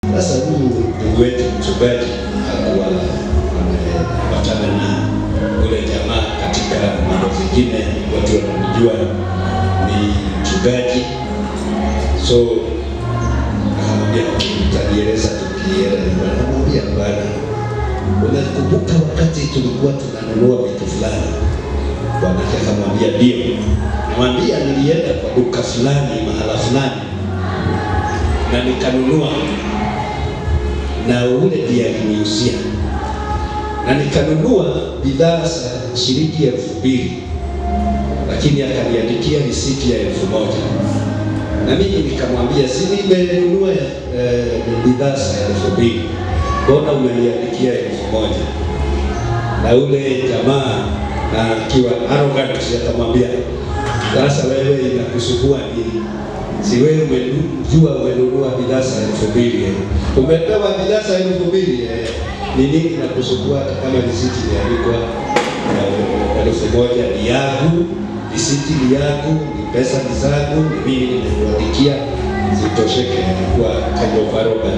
Sasa huyu ndugu wetu mchungaji hakuwa amepatana na ule jamaa katika mambo zingine, watu wanamjua ni mchungaji, so akamwambia utanieleza tukielewa. Anamwambia bwana, unakumbuka wakati tulikuwa tunanunua vitu fulani? Bwanake akamwambia ndio. Mwambia nilienda kwa duka fulani mahala fulani na nikanunua na ule ndiye aliniuzia na nikanunua bidhaa za shilingi elfu mbili lakini akaniandikia risiti ya elfu moja na mimi nikamwambia si nimenunua eh, bidhaa za elfu mbili mbona umeniandikia elfu moja na ule jamaa na akiwa arrogant akamwambia sasa wewe inakusumbua nini si wewe umejua umenunua bidhaa za elfu mbili eh. umepewa bidhaa za elfu mbili eh. ni nini nakusumbua hata kama risiti imeandikwa eh, elfu moja ni yangu risiti ni yangu ni pesa ni zangu ni mimi nimekuandikia zitosheke kwa kanyovaroga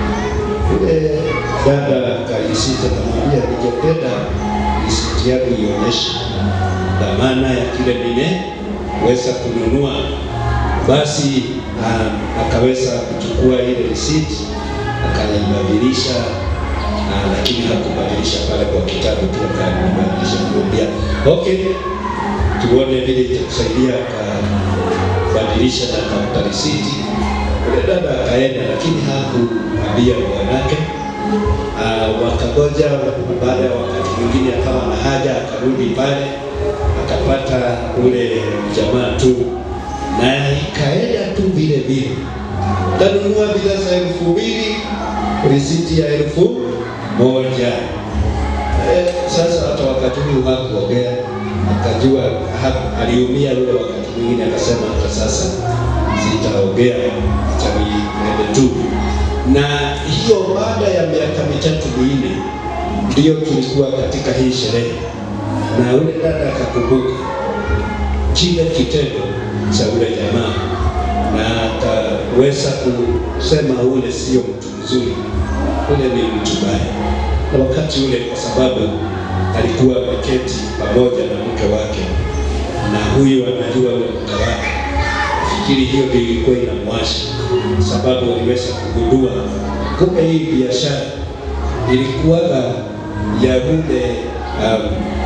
ule dada kaisita namwambia ningependa risiti yangu ionyeshe dhamana ya kile nimeweza kununua basi um, akaweza kuchukua ile risiti akaibadilisha, uh, lakini hakubadilisha pale kwa kitabu tu, akabadilisha kumwambia okay, tuone vile itakusaidia. Akabadilisha na akampa risiti. Ule dada akaenda, lakini hakuambia bwanake. Uh, wakangoja, baada ya wakati mwingine akawa na haja, akarudi pale akapata ule jamaa tu na ikaenda tu vile vile, tanunua bidhaa za elfu mbili risiti ya elfu moja. Eh, sasa hata wakati huu hakuongea, akajua ha, aliumia ule wakati mwingine, akasema hata sasa sitaongea, acha niende tu. Na hiyo baada ya miaka mitatu minne ndiyo tulikuwa katika hii sherehe, na ule dada akakumbuka kile kitendo cha ule jamaa na akaweza kusema ule sio mtu mzuri, ule ni mtu mbaya. Na wakati ule, kwa sababu alikuwa ameketi pamoja na mke wake na huyu anajua ule mke wake, fikiri hiyo ndio ilikuwa inamwasha, sababu aliweza kugundua kumbe hii biashara ilikuwaga ya ule um,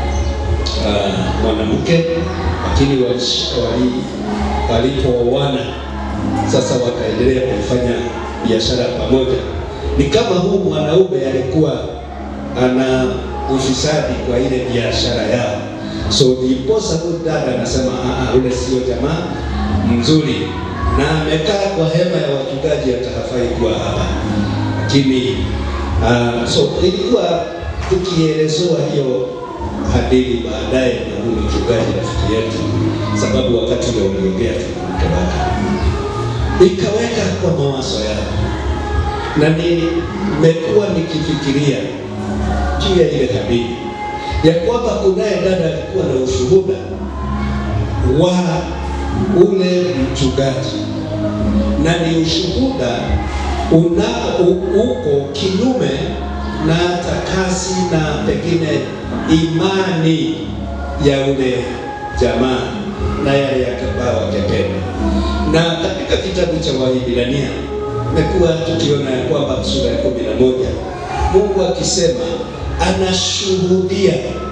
uh, mwanamke lakini walipooana sasa wakaendelea kufanya biashara pamoja. Ni kama huu mwanaume alikuwa ana ufisadi kwa ile biashara yao, so ndiposa huyu dada anasema ule sio jamaa mzuri, na amekaa kwa hema ya wachungaji, hata hafai kuwa hapa. Lakini uh, so ilikuwa tukielezewa hiyo hadithi baadaye na huyu mchungaji rafiki yetu, sababu wakati ule uliongea tu mke wake, ikaweka kwa mawazo yao, na nimekuwa nikifikiria juu ya ile hadithi ya kwamba kunaye dada alikuwa na ushuhuda wa ule mchungaji, na ni ushuhuda una uko kinyume na hata kasi na pengine imani ya ule jamaa na yale yakabao wangependa. Na katika kitabu cha Waebrania tumekuwa tukiona ya kwamba sura ya kumi na moja Mungu akisema anashuhudia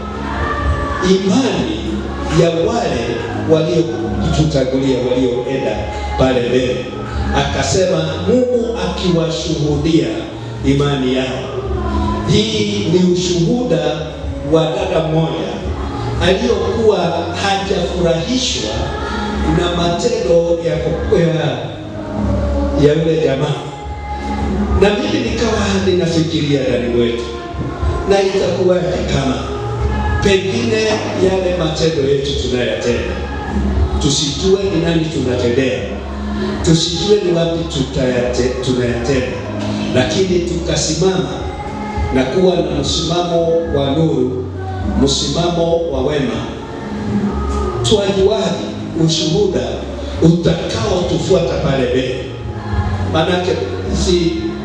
imani ya wale waliotutangulia walioenda pale mbele, akasema Mungu akiwashuhudia imani yao. Hii ni ushuhuda wa dada mmoja aliyokuwa hajafurahishwa na matendo ya ya, ya yule jamaa, na mimi nikawa ninafikiria ndani mwetu, na itakuwa kama pengine yale matendo yetu tunayatenda, tusijue ni nani tunatendea, tusijue ni wapi tunayatenda, lakini tukasimama na kuwa na msimamo wa nuru, msimamo wa wema, twajuaji ushuhuda utakao tufuata pale mbele. Maanake si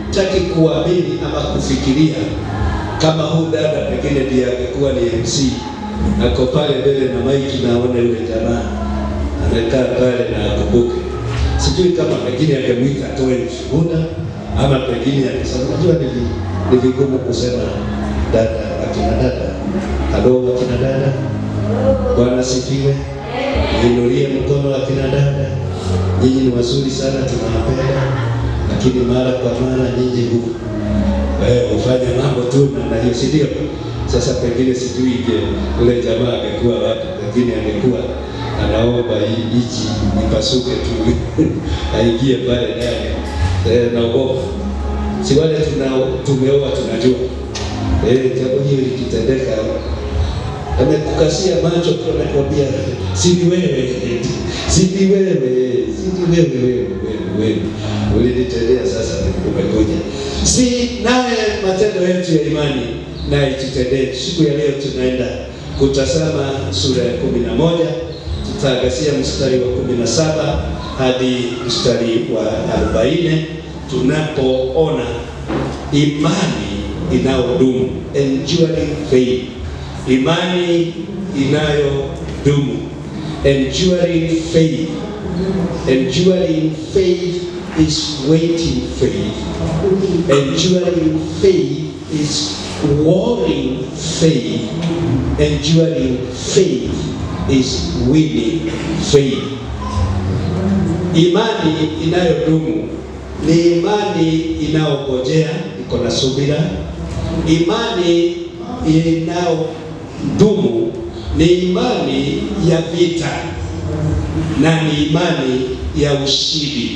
sitaki kuamini ama kufikiria kama huu dada pengine ndiye angekuwa ni MC ako pale mbele na maiki, naona yule jamaa amekaa pale na akumbuke. Sijui kama pengine angemwita atoe ushuhuda ama pengine akisema, unajua ni vi- ni vigumu kusema dada, akina dada, halo akina dada, Bwana sifiwe. Inulie mkono akina dada, nyinyi ni wazuri sana, tunawapenda, lakini mara kwa mara nyinyi hu eh, hufanya mambo tu namna hiyo, si ndio? Sasa pengine sijui je, ule jamaa angekuwa wapi, pengine angekuwa anaomba hii hichi ipasuke tu aingie pale ndani eh, naogopa. Si wale tuna tumeoa tunajua eh, jambo hili likitendeka amekukasia macho tu, anakwambia si ni wewe, si ni wewe, si ni wewe, wewe, wewe, wewe ulinitendea, sasa umekuja. Si naye matendo yetu ya imani naye tutendee. Siku ya leo tunaenda kutazama sura ya kumi na moja tutaangazia mstari wa kumi na saba hadi mstari wa arobaini tunapoona imani inayodumu, enduring faith imani inayodumu enduring faith enduring faith is waiting faith enduring faith is warring faith enduring faith is winning faith imani inayodumu ni imani inayongojea iko na subira imani inayodumu ni imani ya vita na ni imani ya ushindi.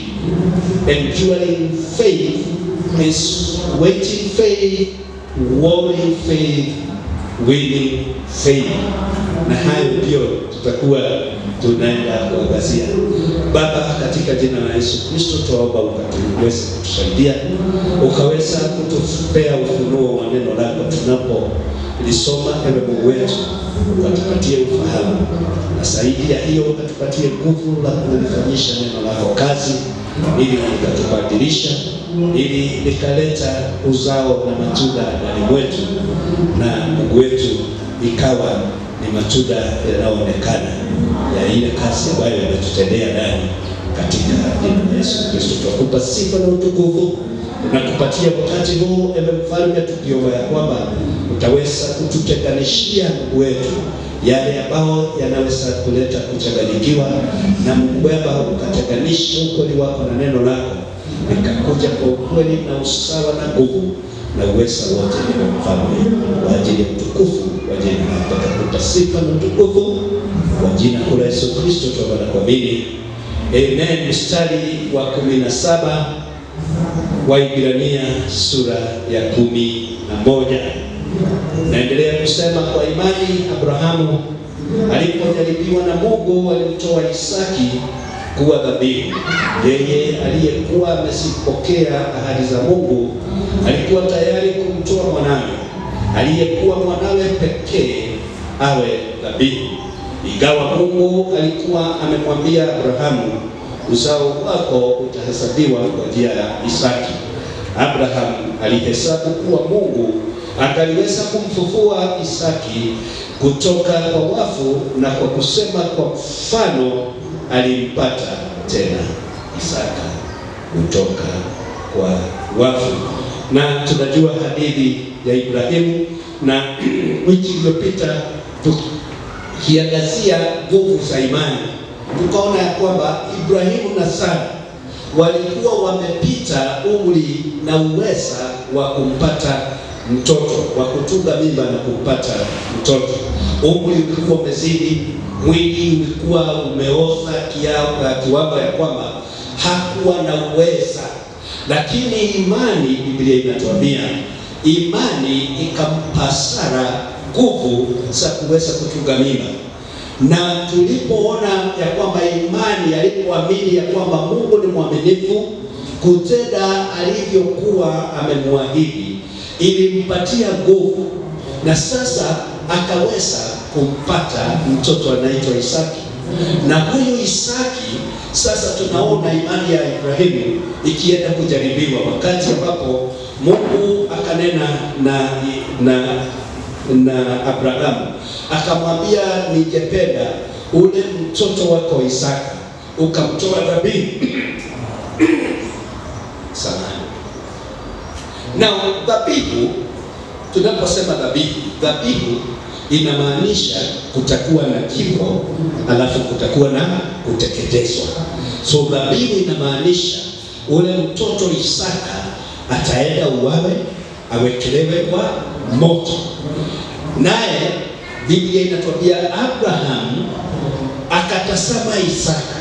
Enduring faith is waiting faith, warring faith, winning faith. Na hayo ndio tutakuwa tunaenda kuangazia. Baba, katika jina la Yesu Kristo, tuomba ukatuweze kutusaidia, ukaweza kutupea ufunuo wa neno lako tunapolisoma. Ewe Mungu wetu, ukatupatie ufahamu, na zaidi ya hiyo ukatupatie nguvu la kulifanyisha neno lako kazi, ili likatubadilisha, ili likaleta uzao na matunda ndani mwetu, na Mungu wetu ikawa ni matunda yanayoonekana ya ile kazi ambayo yametutendea ndani katika jina la Yesu Kristo. Tunakupa sifa na utukufu, tunakupatia wakati huu, ewe mfalme, tukiomba ya kwamba utaweza kututenganishia Mungu wetu yale ambayo yanaweza kuleta kuchanganyikiwa, na Mungu Baba ukatenganisha ukweli wako na neno lako likakuja kwa ukweli na usawa na nguvu na uweza wote, ewe mfalme, kwa ajili ya utukufu wa jina lako. Tutakupa sifa na utukufu kwa jina la Yesu Kristo tunaomba na kuamini. Amen. Mstari wa kumi na saba Waibrania sura ya kumi na moja naendelea kusema, kwa imani Abrahamu alipojaribiwa na Mungu alimtoa Isaki kuwa dhabihu. Yeye aliyekuwa amezipokea ahadi za Mungu alikuwa tayari kumtoa mwanawe aliyekuwa mwanawe pekee awe dhabihu, ingawa Mungu alikuwa amemwambia Abrahamu, uzao wako utahesabiwa kwa njia ya Isaki. Abrahamu alihesabu kuwa Mungu akaliweza kumfufua Isaki kutoka kwa wafu, na kwa kusema kwa mfano alimpata tena Isaka kutoka kwa wafu. Na tunajua hadithi ya Ibrahimu, na wiki iliyopita tukiangazia nguvu za imani, tukaona ya kwamba Ibrahimu na Sara walikuwa wamepita umri na uweza wa kumpata mtoto wa kutunga mimba na kumpata mtoto. Umri ulikuwa umezidi, mwili ulikuwa umeoza kiwango ya kwamba hakuwa na uweza, lakini imani, Biblia inatuambia imani ikampa Sara nguvu za kuweza kutunga mimba na tulipoona ya kwamba imani alipoamini ya kwamba Mungu ni mwaminifu kutenda alivyokuwa amemwahidi, ilimpatia nguvu, na sasa akaweza kumpata mtoto anaitwa Isaki, na huyu Isaki Sasa tunaona imani ya Ibrahimu ikienda kujaribiwa, wakati ambapo Mungu akanena na na na Abrahamu akamwambia, ningependa ule mtoto wako Isaka ukamtoa dhabihu samani. Na dhabihu, tunaposema dhabihu, dhabihu inamaanisha kutakuwa na kifo, alafu kutakuwa na kuteketezwa. So dhabihu inamaanisha ule mtoto Isaka ataenda uwawe, awekelewe kwa moto. Naye Biblia inatuambia Abrahamu akatazama Isaka,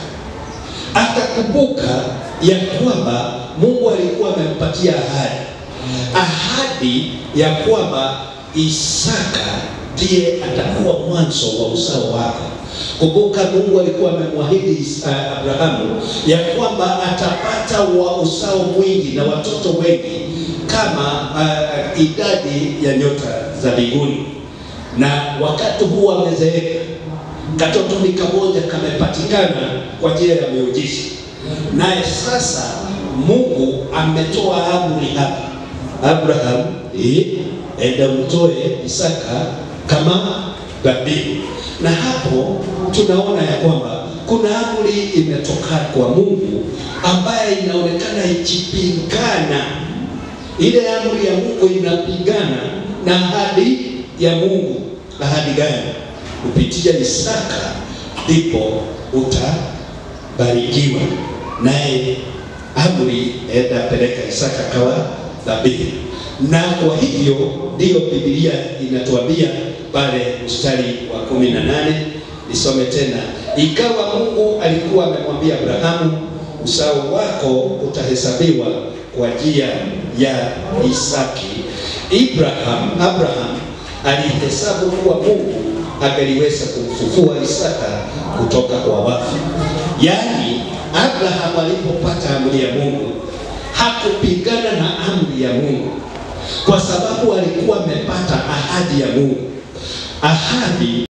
akakumbuka ya kwamba Mungu alikuwa amempatia ahadi, ahadi ya kwamba Isaka ndiye atakuwa mwanzo wa uzao wake. Kumbuka Mungu alikuwa amemwahidi uh, Abrahamu ya kwamba atapata wa uzao mwingi na watoto wengi kama uh, idadi ya nyota za mbinguni, na wakati huu amezeeka, katoto ni kamoja kamepatikana kwa njia ya miujiza, naye sasa Mungu ametoa amri hapa, Abraham, eh, enda mtoe Isaka kama dhabihu. Na hapo tunaona ya kwamba kuna amri imetoka kwa Mungu ambaye inaonekana ikipingana. Ile amri ya Mungu inapingana na ahadi ya Mungu. Ahadi gani? Kupitia Isaka ndipo utabarikiwa, naye amri enda peleka Isaka kawa dhabihu. Na kwa hivyo ndiyo Biblia inatuambia pale mstari wa kumi na nane nisome tena. Ikawa Mungu alikuwa amemwambia Abrahamu, uzao wako utahesabiwa kwa njia ya Isaki. Abraham, Abraham alihesabu kuwa Mungu angeliweza kumfufua Isaka kutoka kwa wafu. Yaani Abraham alipopata amri ya Mungu hakupingana na amri ya Mungu kwa sababu alikuwa amepata ahadi ya Mungu. Ahadi